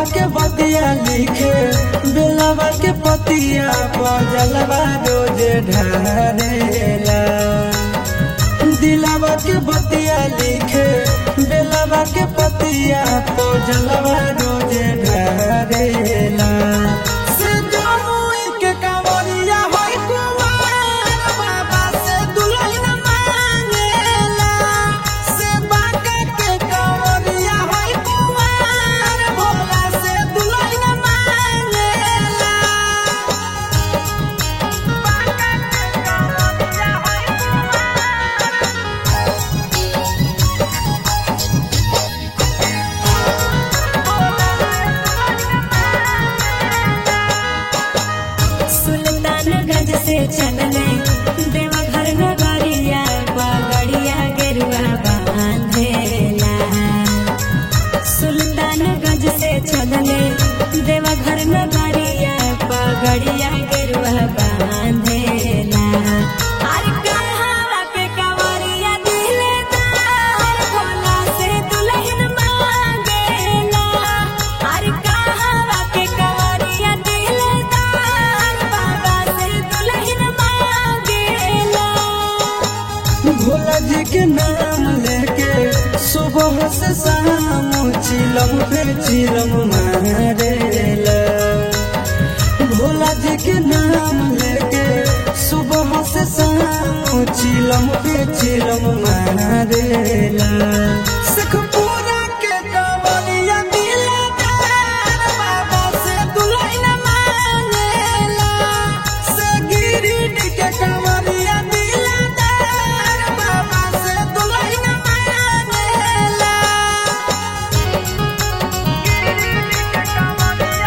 के बतिया लिखे बेलवा के पतिया बजलवा रोज ढारेला दिलवा के बतिया लिखे बेलवा के पतिया बजलवा रोज ढारेला से जमुई के कांवरिया होई कुंवार बाबा से दुल्हन मांगेला से बांका के कांवरिया होई कुंवार भोला से दुल्हन मांगेला बांका के कांवरिया होई सुल्तानगंज से चलने देवघर नगरिया पगड़िया गेरुआ बांधेला सुल्तानगंज से चलने देवघर नगरिया पगड़िया गेरुआ बांधेला अरे कहवा के कंवरिया दिलदार भोला से दुल्हन मांगेला अरे कहवा के कंवरिया दिलदार बाबा से दुल्हन मांगेला भोला जी के नाम लेके सुबह से शाम चिलम पे चिलम मारेला भोला जी के नाम लेके सुबह से शाम चिलम पे चिलम मारेला सखपुरा के कवलिया दिलदार बाबा से दुल्हन मांगेला से गिरिडीह के कवलिया दिलदार बाबा से दुल्हन मांगेला गिरिडीह के कवलिया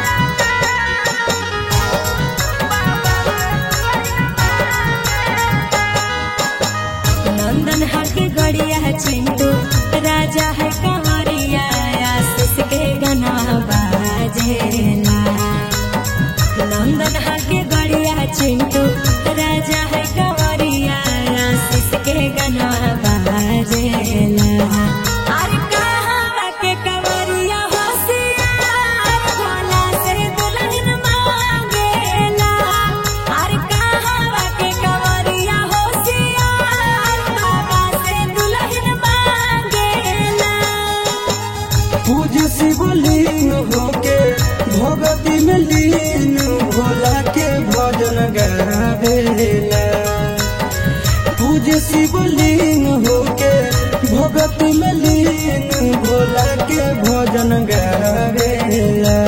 नंदन हके गड़िया चिंटू राजा है कंवरिया आशीष के गना बाजेला नंदन हके गड़िया चिंटू राजा है कंवरिया आशीष के गना बाजेला अरे कहवा के कंवरिया होशियार भोला से दुल्हन मांगेला अरे कहवा के कंवरिया होशियार बाबा से दुल्हन मांगेला पूज शिवलिंग होके भगति में लीन भोला के भजन गावेला पूज शिवलिंग होके भगति में लीन भोला के भजन गावेला